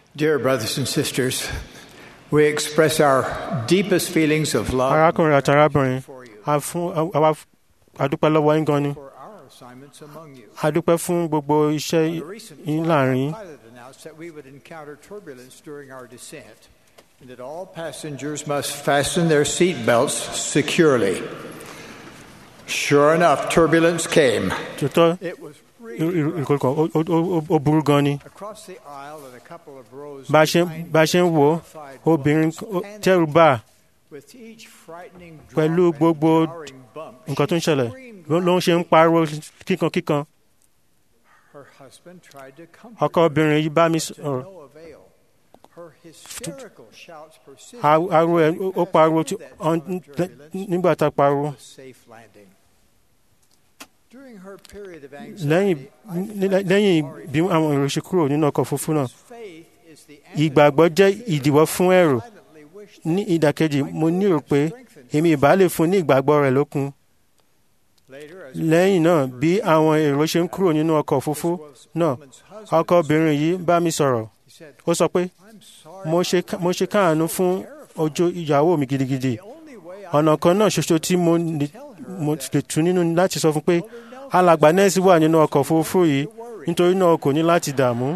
Dear brothers and sisters, we express our deepest feelings of love arákùnrin àti arábìnrin for you, a fún àwa adúpẹ́ lọ́wọ́ yín gan ni for our assignments among you. adúpẹ́ fún gbogbo iṣẹ́ On a recent yín flight, láàrin our pilot announced that we would encounter turbulence during our descent and that all passengers must fasten their seat belts securely. Sure enough, turbulence came. tòótọ́ It was really rough. ìkọlùkọ ó burú gan ni Across the aisle and a couple of rows bá a ṣe behind bá a ṣe ń wò ó terrified obìnrin woman ó- tẹ́rù bà á with each frightening pẹ̀lú drop and gbogbo jarring bump, nǹkan tó ń she ṣẹlẹ̀ screamed ló ló ń ṣe ń pariwo kíkankíkan Her husband tried to comfort ọkọ her, obìnrin yìí bá mi but to sọ̀rọ̀ no avail. Her hysterical shouts persisted Ar- ariwo ẹ̀ until we ó passed pariwo through tí- that ọ̀n- zone of turbulence nígbà tá a pariwo to a safe landing. During her period of lẹ́yìn anxiety, I felt lẹ́yìn sorry bí for àwọn her. èrò ṣe kúrò nínú ọkọ̀ òfurufú náà Faith is the ìgbàgbọ́ antidote jẹ́ to fear. ìdíwọ́ fún ẹ̀rù I silently wished ní that ìdàkejì I mo could nírò have pé strengthened èmi ìbá lè fún ní ìgbàgbọ́ rẹ̀ lókun Later, as lẹ́yìn náà we bí were àwọn leaving, èrò ṣe ń kúrò nínú ọkọ̀ this òfurufú was náà woman's husband ọkọ obìnrin yìí bá mi sọ̀rọ̀ He said, ó sọ pé "I'm sorry, mo my ṣe mo ṣe wife is káàánú so fún terrified. ojú ìyàwó mi gidigidi The only way I ọ̀nà can kan náà help ṣoṣo tí mo is to lè tell her mo that lè tún nínú ni láti sọ fún pé Elder Nelson alàgbà is nẹ́ẹ̀sì wà nínú ọkọ̀ òfurufú yìí to worry. nítorí náà o kò ní láti dààmú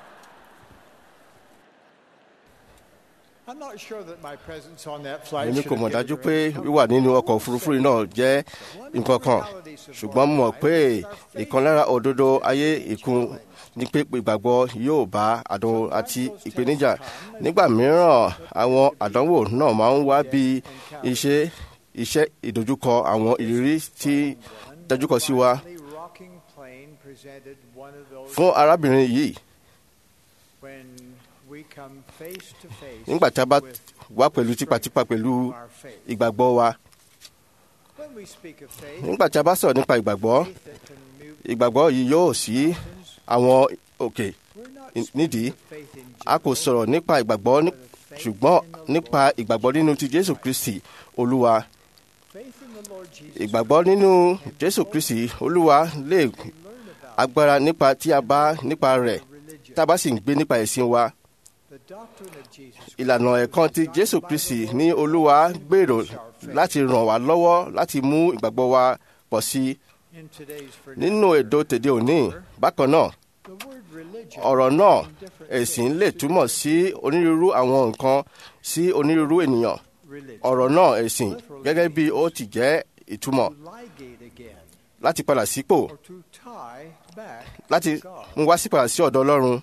I'm not sure that my presence on that flight èmi should kò have mọ̀ given dájú her pé any comfort. wíwà nínú ọkọ̀ òfurufú yìí náà jẹ́ nǹkan kan ṣùgbọ́n mo mọ̀ pé ìkan lára òdodo ayé ìkún ní pé ìgbàgbọ́ yóò bá àdánwò àti ìpèníjà nígbà mìíràn àwọn àdánwò náà máa ń wá bí iṣẹ́ iṣẹ́ ìdojúkọ àwọn ìrírí tí dájúkọ sí wa Gently rocking plane presented one of those fún arábìnrin yìí when we come face to face nígbà tí a bá with wá pẹ̀lú tipátipá pẹ̀lú our faith. ìgbàgbọ́ wa When we speak of faith, nígbà tí a bá sọ̀rọ̀ nípa ìgbàgbọ́ faith that can move ìgbàgbọ́ yìí yóò sí mountains, àwọn òkè we're not in- speaking nídìí of faith in a kò general, sọ̀rọ̀ nípa ìgbàgbọ́ ní- but of faith ṣùgbọ́n in the nípa Lord. ìgbàgbọ́ nínú ti Jésù Kristi Olúwa Faith in the Lord Jesus ìgbàgbọ́ nínú Jésù Kristi Olúwa lè we learn about agbára nípa tí a bá nípa rẹ̀ religion. tá a bá sì ń gbé nípa ẹ̀sìn wa The doctrine of Jesus ìlànà ẹ̀kan ti Jésù Kristi ní Olúwa gbèrò láti ràn wá lọ́wọ́ láti mú ìgbàgbọ́ wa pọ̀ sí i in today's nínú èdò tèdè òní bákan náà the word religion ọ̀rọ̀ náà can mean different ẹ̀sìn things lè to túmọ̀ sí onírúurú àwọn nǹkan sí onírúurú ènìyàn religion. ọ̀rọ̀ náà ẹ̀sìn gẹ́gẹ́ bí ó ti jẹ́ ìtumọ̀ To ligate again láti padà sípò or to tie back láti to God. mú wá sí padà sí ọ̀dọ̀ Ọlọ́run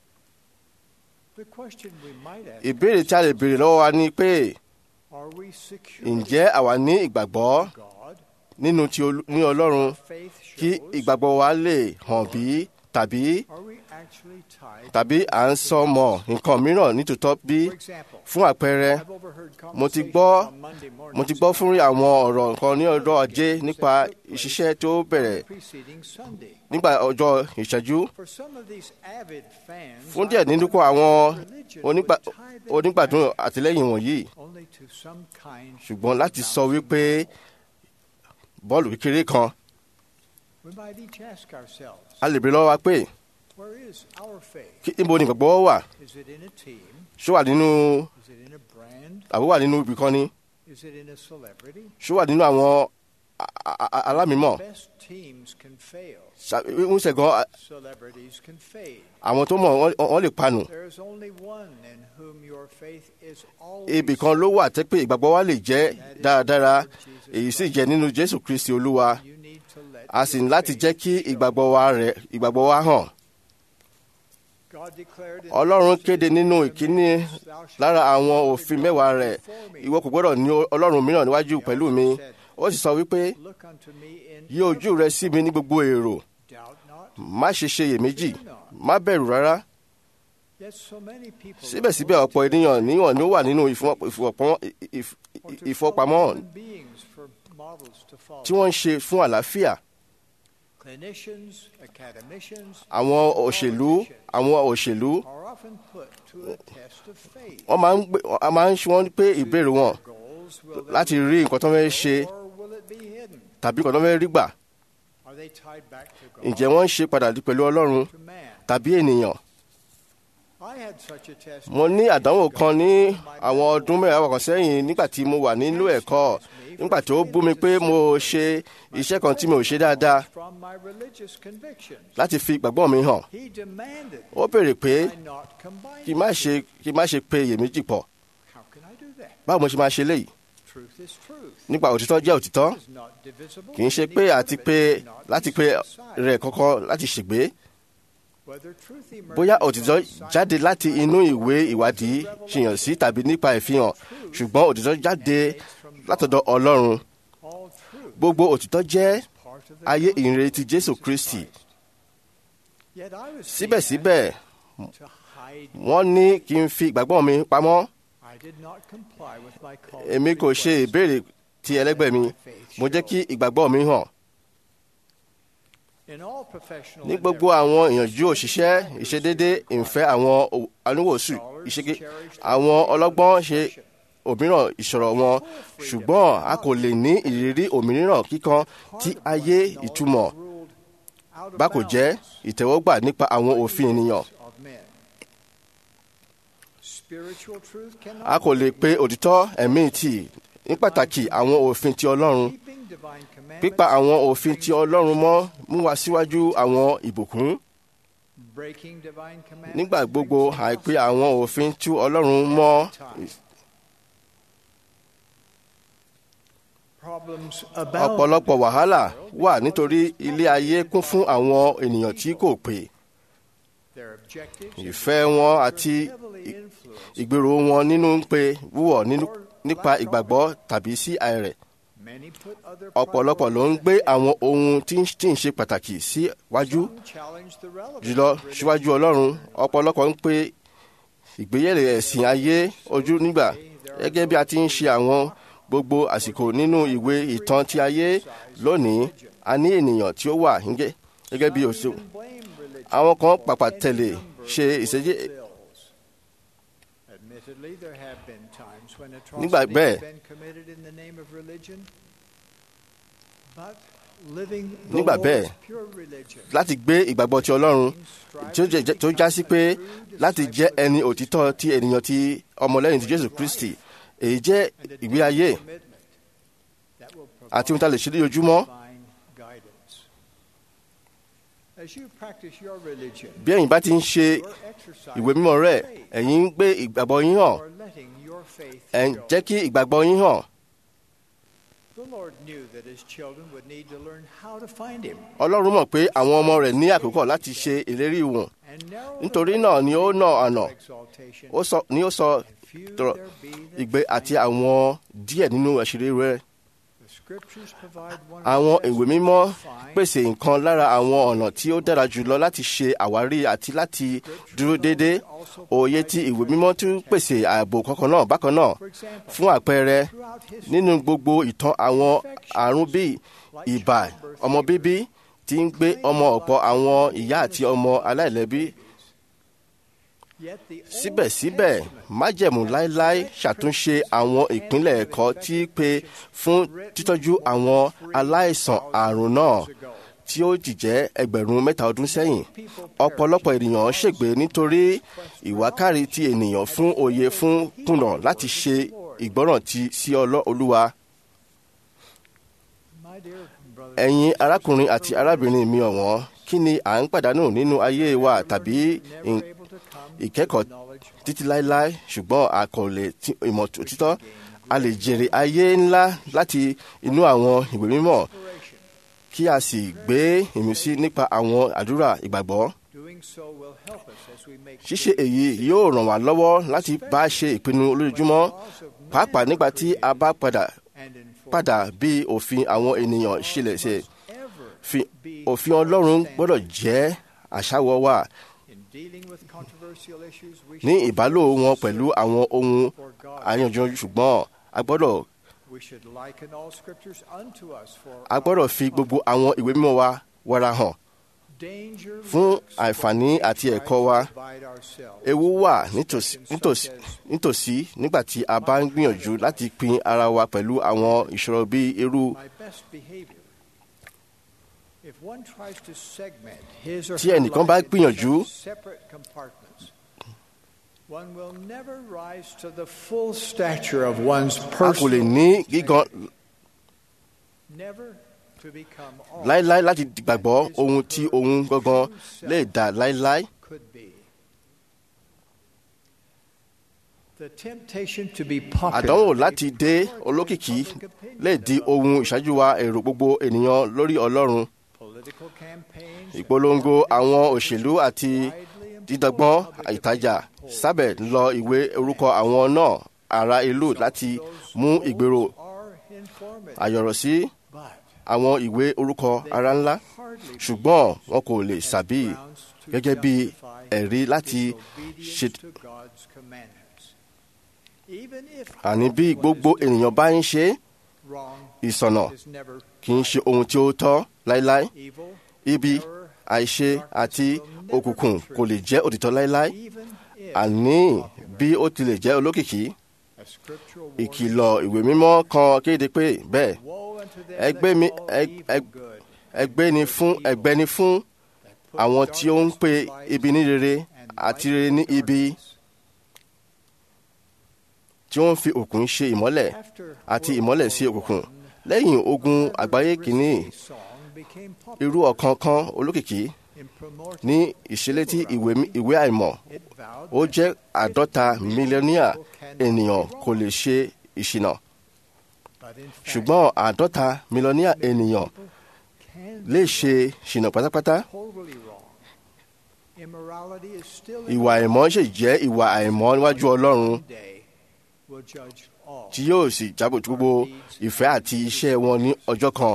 The question we might ask ìbéèrè tí a lè béèrè lọ́wọ́ wa ni pé are we secure ǹjẹ́ àwa ní ìgbàgbọ́ in God? nínú ti Olú- ní Ọlọ́run Faith kí shows ìgbàgbọ́ wa lè hàn bí tàbí are we actually tied tàbí à ń sọ mọ́ nǹkan mìíràn nítòótọ́ bí For example, fún àpẹẹrẹ I've overheard mo ti conversations gbọ́ on Monday mo ti mornings gbọ́ fún about àwọn ọ̀rọ̀ kan ní ọjọ́ ajé nípa ìṣiṣẹ́ tó bẹ̀rẹ̀ the preceding Sunday. nígbà ọjọ́ ìṣẹ́jú For some of these avid fans, fún díẹ̀ I nínú wonder kó àwọn if religion onígbà- would tie them onígbàdùn back àtìlẹ́yìn wọ̀nyí only to some kind ṣùgbọ́n láti of sọ wípé bọ́ọ̀lù kékeré kan We might each ask ourselves, a lè béèrè lọ́wọ́ wa pé where is our faith? kí- níbo ni ìgbàgbọ́ wà Is it in a team? ṣó wà nínú Is it in a brand? àbó wà nínú ibì kan ni Is it in a celebrity? ṣó wà nínú àwọn a- a- a- alámìímọ̀ Best teams can fail. Ṣà- ń ṣẹ̀gàn Celebrities can fade. àwọn tó mọ̀ wọ́n- wọ́n lè panù There is only one in whom your faith is always. ibì kan ló wà tẹ́ pé ìgbàgbọ́ wa lè jẹ́ dáradára èyí sì jẹ́ nínú Jésù Kristi Olúwa You need to let a sì ní your láti faith jẹ́ kí show. ìgbàgbọ́ wa rẹ̀ ìgbàgbọ́ wa hàn God declared in Ọlọ́run the kéde nínú ìkíní Thou shalt lára àwọn not òfin be mẹ́wàá God rẹ̀ before me. ìwọ kò gbọ́dọ̀ ní Ọlọ́run mìíràn níwájú pẹ̀lú mi ó sì sọ wípé Look unto me in yí ojú rẹ sí mi ní gbogbo èrò doubt not. má ṣe ṣe iyèméjì má bẹ̀rù rárá Yet so many people síbẹ̀síbẹ̀ ọ̀pọ̀ ènìyàn níwọ̀n ni ó wà nínú ìfowóp- ìfowópamọ́- ìf- or to ìfowópamọ́ follow human beings for models to follow. tí wọ́n ń ṣe fún àlàáfíà Clinicians, academicians, àwọn òṣèlú àwọn òṣèlú are often put to a test of faith. wọ́n máa ń gbé a máa ń ṣe wọ́n pé ìbéèrè wọn Goals, will they láti rí nǹkan tó fẹ́ ṣe or will it be hidden? tàbí nǹkan tó fẹ́ rí gbà Are they tied back to God, ǹjẹ́ wọ́n ń ṣe padà pẹ̀lú Ọlọ́run to man? tàbí ènìyàn I had such a test. mo ní àdánwò kan ní àwọn ọdún mẹ́wàá kan sẹ́yìn nígbà tí mo wà nílò ẹ̀kọ́ nígbà tí ó bú mi pé mo ṣe iṣẹ́ kan tí mi ò ṣe dáadáa From my religious convictions, láti fi ìgbàgbọ́ mi hàn he demanded ó béèrè pé I not combine. kí n má ṣe kí n má ṣe pe iyèméjì pọ̀ How can I do that? báwo mo ṣe máa ṣe léyìí Truth is truth. nípa òtítọ́ jẹ́ òtítọ́ It is not divisible. kì í ṣe Any pé part àti of it pé cannot be láti pé set aside. rẹ̀ kọ́kọ́ láti ṣègbé Whether truth emerges bóyá from òtítọ́ science jáde láti inú ìwé ìwádìí ṣìyàn sí tàbí nípa ìfihàn ṣùgbọ́n òtítọ́ jáde látọ̀dọ̀ ọlọ́run all truth gbogbo òtítọ́ jẹ́ part of the ayé gospel ìrere of ti jésù Jesus kristi Christ. Yet I was síbẹ̀síbẹ̀ being asked to hide. wọ́n ní kí n fi ìgbàgbọ́ mi pamọ́ I did not comply with my call. èmi kò ṣe ìbéèrè ti ẹlẹ́gbẹ́ mi mo jẹ́ kí ìgbàgbọ́ mi hàn In all professional ní gbogbo àwọn ìyànjú òṣìṣẹ́ ìṣedédé ìfẹ́ àwọn o- oníwòsù ìṣege àwọn ọlọ́gbọ́n ṣe òmíràn ìṣòro wọn ṣùgbọ́n a kò lè ní ìrírí òmíràn kíkan tí ayé ìtumọ̀ bá kò jẹ́ ìtẹ́wọ́gbà nípa àwọn òfin ènìyàn of men. Spiritual truth cannot a kò lè pe òtítọ́ ẹ̀mí tì ní pàtàkì àwọn òfin ti ọlọ́run keeping divine commandments, pípa àwọn òfin ti ọlọ́run mọ́ mú wa síwájú àwọn ìbùkún breaking divine commandments. nígbà gbogbo àìpé àwọn òfin tí ọlọ́run mọ́ Problems abound. ọ̀pọ̀lọpọ̀ wàhálà wà nítorí ilé ayé kún fún àwọn ènìyàn tí kò pé Their objectives ìfẹ́ wọn àti heavily ì- influenced. ìgbèrò wọn nínú ń pe wúwọ̀ nínú nípa ìgbàgbọ́ tàbí sí àìrẹ̀ Many put other ọ̀pọ̀lọpọ̀ ló ń gbé àwọn ohun tí ń tí ń ṣe pàtàkì síwájú Some challenge the relevance jùlọ of religion. síwájú ọlọ́run ọ̀pọ̀lọpọ̀ ń pe ìgbéyẹ̀lẹ̀ ẹ̀sìn ayé ojú nígbà gẹ́gẹ́ bí a ti ń ṣe àwọn gbogbo àsìkò nínú ìwé ìtàn ti ayé lónìí a ní ènìyàn tí ó wà nígẹ́- gẹ́gẹ́ bí òṣèlú Even blame religion àwọn kan for pàpà any tẹ̀lé number ṣe of ìṣẹ́jẹ́ bills. Admittedly, there have been times when Nígbà atrocities bẹ́ẹ̀- have been committed in the name of religion, but living the Nígbà Lord's bẹ́ẹ̀, pure religion láti gbé ìgbàgbọ́ ti ọlọ́run tí ó jẹ́- tó já sí pé láti jẹ́ ẹni òtítọ́ ti ènìyàn ti ọmọlẹ́yìn ti jésù kristi èyí jẹ́ and a ìgbé ayé commitment that will àti ohun tá a lè ṣe lójoojúmọ́ divine guidance. As you practice your religion, bí ẹ̀yin bá ti ń ṣe you're exercising ìwé mímọ́ rẹ̀ faith ẹ̀yin ń gbé ìgbàgbọ́ yín hàn or letting your faith ẹ̀ ń show. jẹ́ kí ìgbàgbọ́ yín hàn The Lord knew that his children would need to learn how to find him. ọlọ́run mọ̀ pé àwọn ọmọ rẹ̀ ní àkókò láti ṣe ìlérí wọn And narrow nítorí the náà ni ó nà àná way of exaltation, ó sọ ni ó sọ and few tọrọ there be that ìgbé àti find àwọn díẹ̀ nínú àṣírí rẹ̀ The scriptures provide one of àwọn the best ìwé mímọ́ ways to find pèsè nǹkan lára àwọn ọ̀nà tí ó dára jùlọ láti ṣe àwárí àti láti dúró déédéé òye tí ìwé mímọ́ tún pèsè ààbò kankan náà bákan náà For example, fún àpẹẹrẹ throughout history, nínú gbogbo ìtàn àwọn àrùn bíi ibà ọmọ bíbí tí ń gbé ọmọ ọ̀pọ̀ àwọn ìyá àti ọmọ aláìlẹ́bí yet the Old síbẹ̀síbẹ̀ Testament májẹ̀mú láéláé ṣàtúnṣe àwọn ìpínlẹ̀ ẹ̀kọ́ tí pé fún títọ́jú àwọn aláìsàn àrùn náà years ago, tí ó ti jẹ́ ẹgbẹ̀rún mẹ́ta ọdún sẹ́yìn ọ̀pọ̀lọpọ̀ ènìyàn ṣègbè nítorí ìwákàrí ti ènìyàn fún òye fún kùnà láti ṣe ìgbọ́ràn ti sí ọlọ́ olúwa my dear brothers, ẹ̀yin arákùnrin àti arábìnrin mi ọ̀wọ́n kí ni à ń pàdánù nínú ayé wa tàbí never ìn- able to come ìkẹ́kọ̀ọ́ to knowledge títí láéláé ṣùgbọ́n a kò lè tí ìmọ̀ òtítọ́ a lè jèrè ayé ńlá láti inú àwọn ìwé mímọ́ inspiration. kí a sì gbé ìmísí nípa àwọn àdúrà ìgbàgbọ́ Doing so will help us as we make ṣíṣe èyí yóò ràn wá lọ́wọ́ láti bá ṣe ìpinnu olójoojúmọ́ laws of pàápàá nígbà tí a bá padà and inform padà bí òfin àwọn ènìyàn ṣílẹ̀ ṣe ever fi òfin ọlọ́run gbọ́dọ̀ jẹ́ àṣàwọ̀ wa in dealing with controversial issues we ní should ìbálò wọn pẹ̀lú àwọn ohun for God. àyànjú ṣùgbọ́n a gbọ́dọ̀ We should liken all scriptures unto us for a gbọ́dọ̀ fi gbogbo àwọn ìwé mímọ́ wa wọra hàn danger fún lurks àǹfààní when we àti try ẹ̀kọ́ to wa. divide ourselves ewu wà into nítòsí sections nítòsí such as nítòsí nígbà tí a bá ń gbìyànjú láti pín ara wa pẹ̀lú àwọn ìṣòro bíi irú my best behavior. If one tries to segment his or Tí her ẹnìkan life bá into gbìyànjú such separate compartments, One will never rise to the full stature of one's a kò lè person, ní gígan never to become all láéláé láti gbàgbọ́ ohun tí ohun gangan lè dà láéláé. could be. The temptation to be popular àdánwò láti dé olókìkí lè di ohun ìṣáájú wa èrò gbogbo ènìyàn lórí ọlọ́run political campaigns ìpolongo àwọn òṣèlú àti dídọ́gbọ́n ìtajà sábẹ̀ lọ ìwé orúkọ àwọn náà ará ìlú láti mú ìgbèrò are informative, àyọ̀rọ̀ sí but àwọn ìwé orúkọ ara ńlá hardly ṣùgbọ́n wọn kò lè sàbí grounds to gẹ́gẹ́ bí justify ẹ̀rí láti disobedience ṣe to God's commandments. Even if àní bí gbogbo ènìyàn bá ń ṣe wrong ìsọ̀nà is never kì í ṣe ohun tí ó tọ́ láéláé evil, ibi error, àìṣe àti òkùnkùn kò lè jẹ́ òtítọ́ láéláé even if àní bí ó tilẹ̀ jẹ́ olókìkí a scriptural ìkìlọ̀ ìwé mímọ́ kan kéde pé bẹ́ẹ̀ woe unto them ẹgbẹ́ that mi call ẹ- evil ẹ- good, ẹgbẹ́ ni fún ẹgbẹ́ ni fún put àwọn tí ó ń pe darkness to light, ibi ní rere and àti light rere ní to ibi darkness. tí wọ́n ń fi òkun ṣe ìmọ́lẹ̀ After àti World ìmọ́lẹ̀ War sí òkùnkùn One, lẹ́yìn ogun the àgbáyé kìíní risque song became popular irú ọ̀kan kan olókìkí in promoting ní ìṣẹ̀létí ìwé ìwé àìmọ̀ it vowed ó that jẹ́ àádọ́ta mílíọ̀nìyà ènìyàn kò lè ṣe ìṣìnà but in fact, ṣùgbọ́n àádọ́ta mílíọ̀nìyà ènìyàn can lè ṣe ṣìnà pátápátá totally wrong. Immorality is still ìwà àìmọ́ ṣe jẹ́ ìwà àìmọ́ níwájú ọlọ́run day will judge all. tí yóò sì jábọ̀ tó gbogbo ìfẹ́ àti iṣẹ́ wọn ní ọjọ́ kan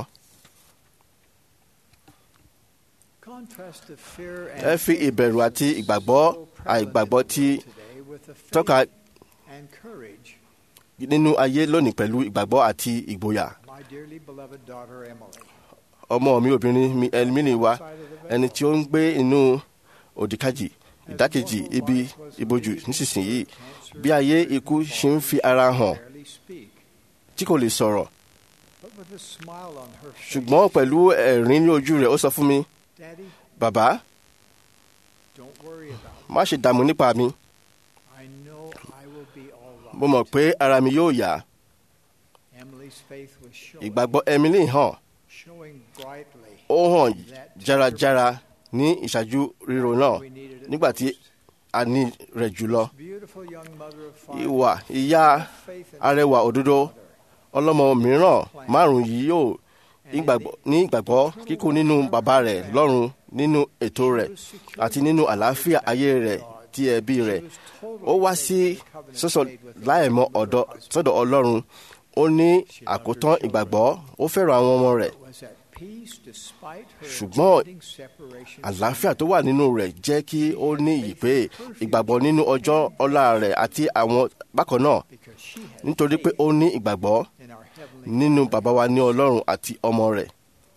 Contrast the fear ẹ and fi ìbẹ̀rù àti ìgbàgbọ́ àìgbàgbọ́ tí today with the faith tọ́ka and courage nínú ayé lónìí pẹ̀lú ìgbàgbọ́ àti ìgboyà my dearly beloved daughter Emily. ọmọ mi obìnrin mi ẹlmínì wa Side of the ẹni tí ó ń gbé inú òdìkejì ìdákejì ibi ìbòjú nísinsìnyí bí ayé ikú ṣe ń fi ara hàn barely speak, tí kò lè sọ̀rọ̀ but with a smile on her face. ṣùgbọ́n pẹ̀lú ẹ̀rín ní ojú rẹ̀ ó sọ fún mi Daddy, bàbá don't worry about má ṣe dààmú nípa mi it. I know I will be all right. mo mọ̀ pé ara mi yóò yá Emily's faith was showing, ìgbàgbọ́ Emily hàn showing brightly. ó hàn járajára ní ìṣáájú ríro náà We needed it nígbà tí most. a ní rẹ̀ jùlọ Beautiful young mother of five. ìwà ìyá faith in arẹwà òdodo ọlọ́mọ mìíràn márùn yìí yóò ìgbàgbọ́- ní ìgbàgbọ́ kíkún nínú bàbá rẹ̀ lọ́run nínú ètò rẹ̀ àti nínú àlàáfíà ayé rẹ̀ ti ẹbí rẹ̀ ó wá sí sọ́sọ́ láìmọ̀ ọ̀dọ̀ sọ́dọ̀ ọlọ́run ó ní àkótán ìgbàgbọ́ ó fẹ́ràn àwọn ọmọ rẹ̀ was at peace despite her Ṣùgbọ́n impending separation àlàáfíà tó wà nínú rẹ̀ jẹ́ kí ó ní iyì pé ìgbàgbọ́ nínú ọjọ́ ọ̀la rẹ̀ àti àwọn bákan náà because she had nítorí pé ó ní ìgbàgbọ́ in our heavenly nínú bàbá wa ní ọlọ́run àti ọmọ rẹ̀.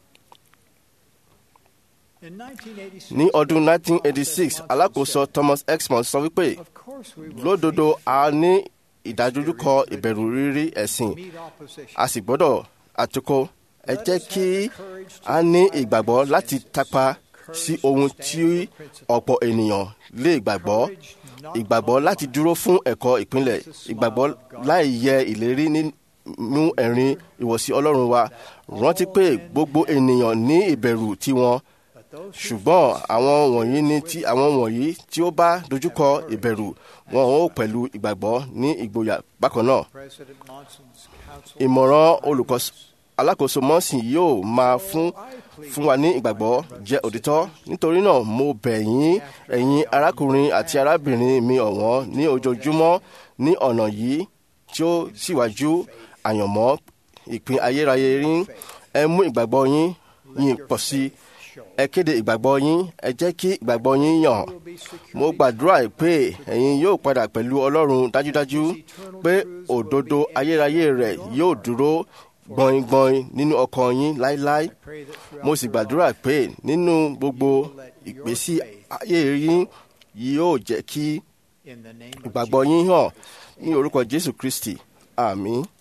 In 1986, ní ọdún 1986 alákòóso Thomas Exmond sọ wípé of course we will lódodo a ní ìdádúdúkọ ìbẹ̀rù rírí ẹ̀sìn meet opposition. a sì gbọ́dọ̀ àtúkò ẹ jẹ́ kí a ní ìgbàgbọ́ láti tapa sí ohun tí ọ̀pọ̀ ènìyàn lè gbàgbọ́ ìgbàgbọ́ láti dúró fún ẹ̀kọ́ ìpínlẹ̀ ìgbàgbọ́ láì yẹ ìlérí nínú ẹ̀rín ìwọ̀sí ọlọ́run wa rántí pé gbogbo ènìyàn ní ìbẹ̀rù tiwọn But those who ṣùgbọ́n àwọn wọ̀nyí ní tí àwọn wọ̀nyí tí ó bá dojúkọ ìbẹ̀rù wọn ó pẹ̀lú ìgbàgbọ́ ní ìgboyà bákan náà President Monson's counsel ìmọ̀ràn olùkọ́ alákòóso mọ́sìn yóò máa fún fún wa ní ìgbàgbọ́ jẹ́ òtítọ́ nítorí náà mo bẹ̀ yín ẹ̀yin arákùnrin àti arábìnrin mi ọ̀wọ́n ní ojoojúmọ́ ní ọ̀nà yìí tí ó síwájú àyànmọ́ ìpín ayérayé yín ẹ mú ìgbàgbọ́ yín yín pọ̀ sí i show ẹ kéde ìgbàgbọ́ yín ẹ jẹ́ kí ìgbàgbọ́ yín yàn will be secure mo gbàdúrà pé ẹ̀yin yóò padà pẹ̀lú ọlọ́run dájúdájú pé òdodo ayérayé rẹ̀ yóò dúró gbọ̀ngbọ̀n nínú ọkàn yín láéláé pray that throughout mo sì gbàdúrà pé nínú gbogbo ìgbésí ayé yín yóò jẹ́ kí in the name of ìgbàgbọ́ yín hàn ní orúkọ Jésù Kristi àmín.